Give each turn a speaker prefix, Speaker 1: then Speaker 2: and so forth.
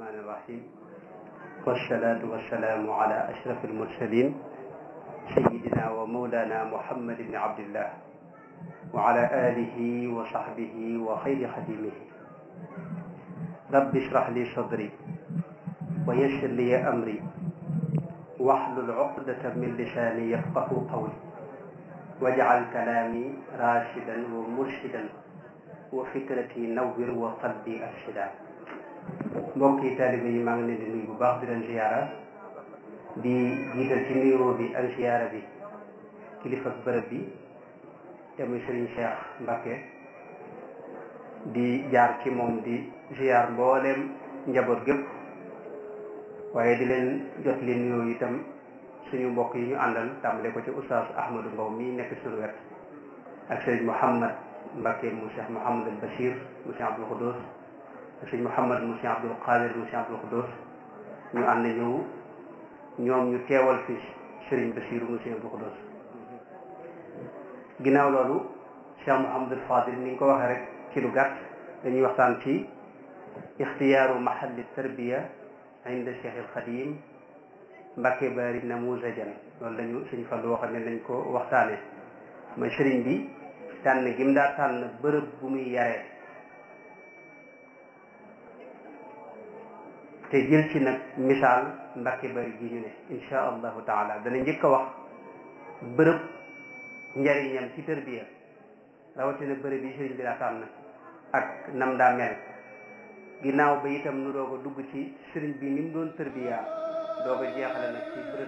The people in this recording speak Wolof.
Speaker 1: الرحمن الرحيم والصلاة والسلام على أشرف المرسلين سيدنا ومولانا محمد بن عبد الله وعلى آله وصحبه وخير خديمه رب اشرح لي صدري ويسر لي أمري واحلل عقدة من لساني يفقه قولي واجعل كلامي راشدا ومرشدا وفكرتي نور وقلبي أرشدا mbokki taalibe yi maa ngi leen di nuyu bu baax di leen ziyaara di jiital ci nuyoo bi ak ziyaara bi kilifa bërëb bi te muy sëriñ Cheikh Mbacké di jaar ci moom di ziyaar mbooleem njaboot gépp waaye di leen jot li nuyoo itam suñu mbokk yi ñu àndal tàmbale ko ci oustaz Ahmadou Mbow mi nekk suñu wet ak sëriñ Mouhamad Mbacké mu Cheikh Mouhamadul Bachir mu Cheikh Abdoul Khoudous sëñ Mouhamad mu Cheikh Abdoul Qadir mu Cheikh Abdoul Khoudous ñu ànd ñëw ñoom ñu teewal fi Serigne Bassirou mu Cheikh Abdoul Khoudous ginnaaw loolu Cheikh Mouhamadul Fadil ni nga ko waxee rek ci lu gàtt dañuy waxtaan ci ixtiyaaru mahalli tarbiya inda Cheikh al Khadim Mbacké Bari namuzajan loolu lañu sëñ Fallu waxal ne nañ ko waxtaane mooy Serigne bi tànn gim daa tànn bërëb bu muy yaree te jël ci nag misaal Mbacké Bari gi ñu ne insha allahu taala dana njëkk a wax bërëb njariñam ci tërbiya rawatina bërëb yi sëriñ bi daa tànn ak nam daa mel ginnaaw ba itam nu doog a dugg ci sëriñ bi ni mu doon tërbiya doog a jeexale nag ci bërëb